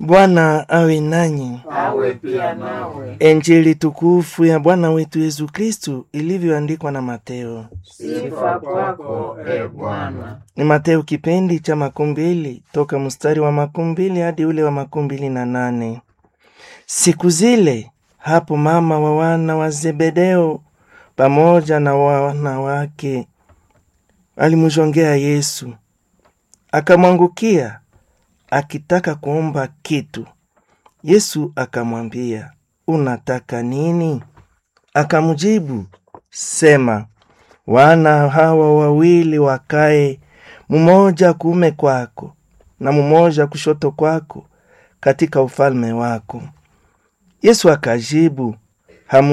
Bwana awe nanyi. awe pia nawe. Injili tukufu ya Bwana wetu Yesu Kristu ilivyoandikwa na Mateo. Sifa kwako e Bwana. Ni Mateo kipindi cha makumi mbili toka mstari wa makumi mbili hadi ule wa makumi mbili na nane. Siku zile hapo mama wa wana wa Zebedeo pamoja na wana wake alimjongea Yesu, akamwangukia akitaka kuomba kitu. Yesu akamwambia, unataka nini? Akamjibu, sema, wana hawa wawili wakae, mmoja kuume kwako na mmoja kushoto kwako katika ufalme wako. Yesu akajibu,